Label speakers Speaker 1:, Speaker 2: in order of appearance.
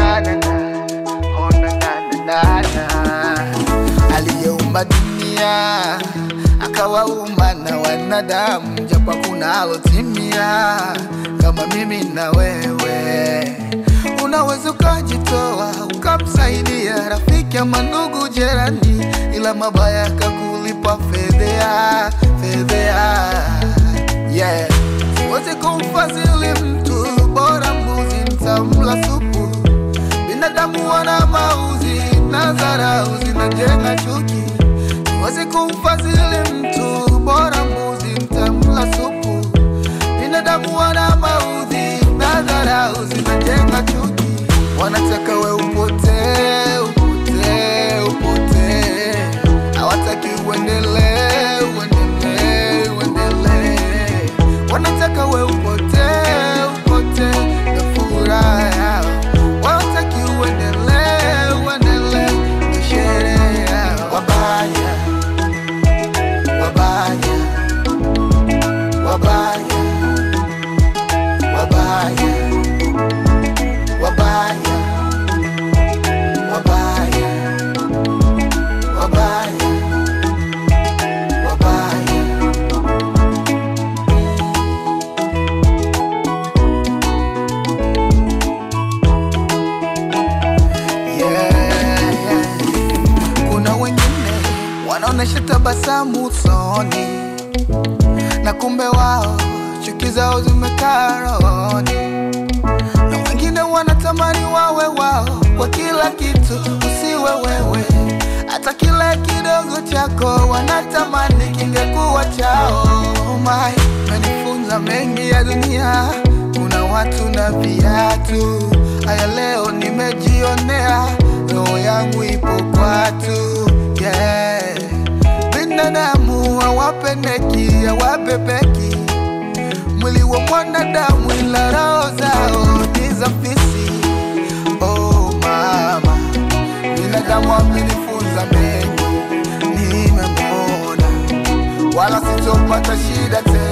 Speaker 1: na, na, na. Oh, na, na, na, na, na. Aliyeumba dunia akawaumba na wanadamu, japo kuna alotimia kama mimi na wewe. Unaweza ukajitoa ukamsaidia rafiki ama ndugu jirani, ila mabaya kakulipa fedhea fedhea, yeah. Siwezi kumfadhili mtu, bora mbuzi nitamla supu. Binadamu wana mauzi na dharau zinajenga chuki. Siwezi kumfadhili mtu, bora mbuzi nitamla supu. Binadamu wana maudhi na dharau zinajenga chuki. Wanataka we upotee, upotee, upotee. Hawataki uendelee, uendelee, uendelee. Wanataka we upotee, upotee na furaha yao. Wanataki uendelee, uendelee na sherehe yao. Wabaya, wabaya, wabaya, wabaya, wabaya, wabaya, wabaya, wabaya. Yeah, yeah. Kuna wengine wanaonesha tabasamu usoni na kumbe wao chuki zao zimekaa rohoni, na wengine wanatamani wawe wao kwa kila kitu, usiwe wewe. Hata kile kidogo chako wanatamani kingekuwa chao. Oh my, umenifunza mengi ya dunia, kuna watu na viatu. Haya leo nimejionea, roho yangu ipo kwatu yeah. Binadamu hawapendeki, hawabebeki mwili wa mwanadamu, ila roho zao ni za fisi. Oh mama, binadamu amenifunza mengi, nimemwona wala sitopata shida tena.